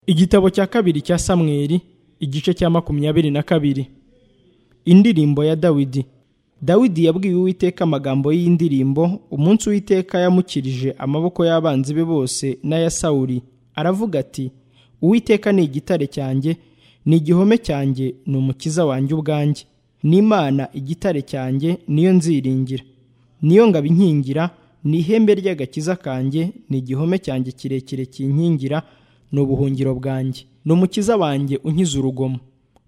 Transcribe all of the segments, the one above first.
igitabo cya kabiri cya samweli igice cya makumyabiri na kabiri indirimbo ya dawidi dawidi yabwiye uwiteka amagambo y'indirimbo umunsi uwiteka yamukirije amaboko y'abanzi be bose n'aya sawuri aravuga ati uwiteka ni igitare cyanjye ni igihome cyanjye ni umukiza wanjye ubwanjye n'imana igitare cyanjye niyo nziringira niyo ngabo inkingira ni ihembe ry'agakiza kanjye ni igihome cyanjye kirekire kinkingira ni ubuhungiro bwanjye ni umukiza wanjye unkiza urugomo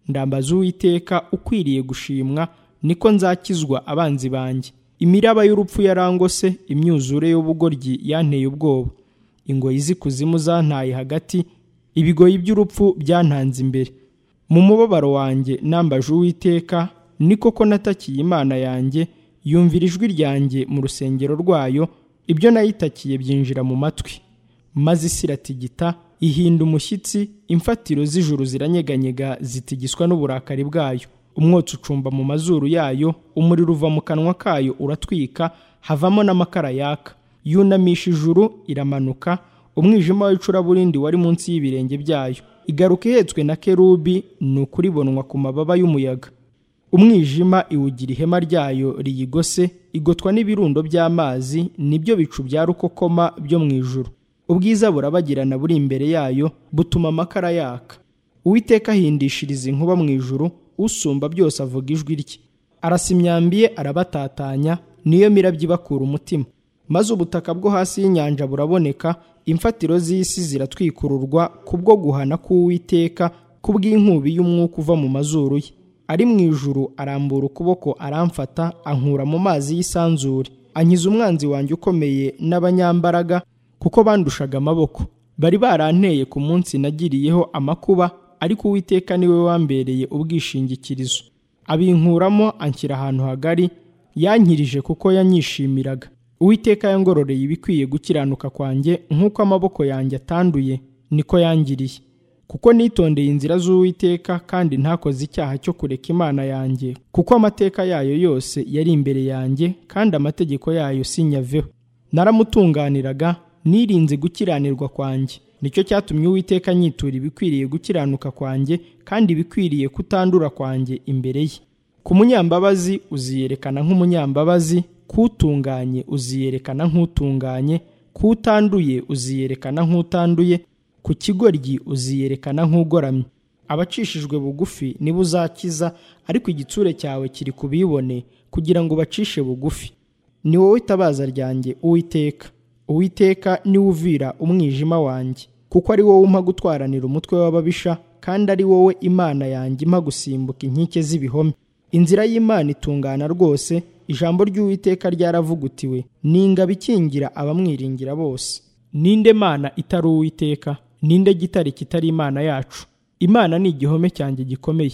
ndambaza uwiteka ukwiriye gushimwa niko nzakizwa abanzi banjye imiraba y'urupfu yarangose imyuzure y'ubugoryi yanteye ubwoba ingoyi z'ikuzimu zantaye hagati ibigoyi by'urupfu byantanze imbere mu mubabaro wanjye nambaje uwiteka ni koko natakiye imana yanjye yumvira ijwi ryanjye mu rusengero rwayo ibyo nayitakiye byinjira mu matwi maze isi iratigita ihinda umushyitsi imfatiro z'ijuru ziranyeganyega zitigiswa n'uburakari bwayo umwotsi ucumba mu mazuru yayo umuriro uva mu kanwa kayo uratwika havamo n'amakara yaka yunamisha ijuru iramanuka umwijima w'icuraburindi wari munsi y'ibirenge byayo igaruka ihetswe na kerubi ni ukuribonwa ku mababa y'umuyaga umwijima iwugira ihema ryayo riyigose igotwa n'ibirundo by'amazi nibyo bicu bya rukokoma byo mu ijuru ubwiza burabagirana buri imbere yayo butuma amakara yaka uwiteka ahindishiriza inkuba mu ijuru usumba byose avuga ijwi rye arasa imyambi ye arabatatanya niyo mirabyo ibakura umutima maze ubutaka bwo hasi y'inyanja buraboneka imfatiro z'isi ziratwikururwa kubwo guhana k'uwiteka kubw'inkubi y'umwuka uva mu mazuru ye ari mu ijuru arambura ukuboko aramfata ankura mu mazi y'isanzure ankiza umwanzi wanjye ukomeye n'abanyambaraga kuko bandushaga amaboko bari baranteye ku munsi nagiriyeho amakuba ariko uwiteka niwe wambereye ubwishingikirizo abinkuramo anshyira ahantu hagari yankirije kuko yanyishimiraga uwiteka yangororeye ibikwiye gukiranuka kwanjye nk'uko amaboko yanjye atanduye niko yangiriye kuko nitondeye inzira z'uwiteka kandi ntakoze icyaha cyo kureka imana yanjye kuko amateka yayo yose yari imbere yanjye kandi amategeko yayo sinyaveho naramutunganiraga nirinze gukiranirwa kwanjye nicyo cyatumye uwiteka nyitura ibikwiriye gukiranuka kwanjye kandi ibikwiriye kutandura kwanjye imbere ye ku munyambabazi uziyerekana nk'umunyambabazi k'utunganye uziyerekana nk'utunganye k'utanduye uziyerekana nk'utanduye ku kigoryi uziyerekana nk'ugoramye abacishijwe bugufi niba uzakiza ariko igitsure cyawe kiri ku bibone kugira ngo ubacishe bugufi ni wowe itabaza ryanjye uwiteka uwiteka niwe uvira umwijima wanjye kuko ari wowe umpa gutwaranira umutwe w'ababisha kandi ari wowe imana yanjye impa gusimbuka inkike z'ibihome inzira y'imana itungana rwose ijambo ry'uwiteka ryaravugutiwe ni ingabo ikingira abamwiringira bose ninde mana itari uwiteka ninde gitare kitari imana yacu imana ni igihome cyanjye gikomeye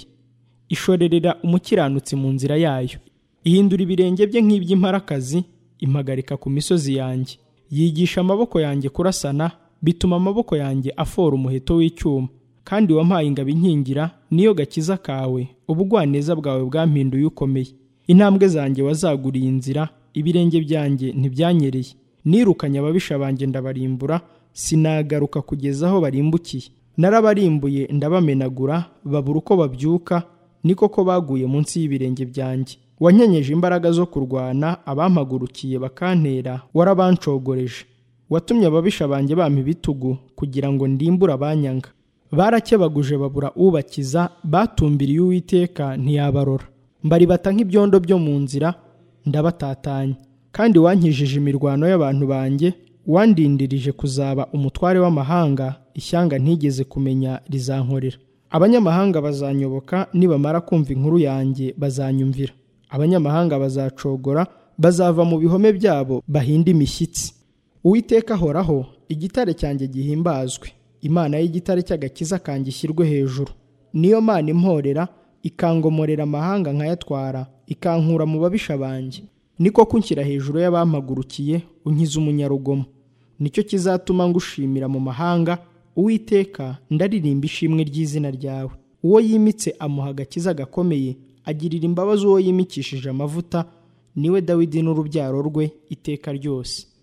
ishorerera umukiranutsi mu nzira yayo ihindura ibirenge bye nk'iby'imparakazi impagarika ku misozi yanjye yigisha amaboko yanjye kurasana bituma amaboko yanjye afora umuheto w'icyuma kandi wampaye ingabo inkingira niyo gakiza kawe ubugwaneza bwawe bwampinduye ukomeye intambwe zanjye wazaguriye inzira ibirenge byanjye ntibyanyereye nirukanye ababisha banjye ndabarimbura sinagaruka kugeza aho barimbukiye narabarimbuye ndabamenagura babura uko babyuka ni koko baguye munsi y'ibirenge byanjye wanyenyeje imbaraga zo kurwana abampagurukiye bakantera warabancogoreje watumye ababisha banjye bampa ibitugu kugira ngo ndimbure abanyanga barakebaguje babura ubakiza batumbiriye uwiteka ntiyabarora mbaribata nk'ibyondo byo mu nzira ndabatatanya kandi wankijije imirwano y'abantu banjye wandindirije kuzaba umutware w'amahanga ishyanga ntigeze kumenya rizankorera abanyamahanga bazanyoboka nibamara kumva inkuru yanjye bazanyumvira abanyamahanga bazacogora bazava mu bihome byabo bahinde imishyitsi uwiteka ahoraho igitare cyanjye gihimbazwe imana y'igitare cy'agakiza kanjye ishyirwe hejuru niyo mana imporera ikangomorera amahanga nkayatwara ikankura mu babisha banjye niko kunshyira hejuru y'abampagurukiye unkiza umunyarugomo nicyo kizatuma ngushimira mu mahanga uwiteka ndaririmba ishimwe ry'izina ryawe uwo yimitse amuha agakiza gakomeye agirira imbabazi uwo yimikishije amavuta niwe dawidi n'urubyaro rwe iteka ryose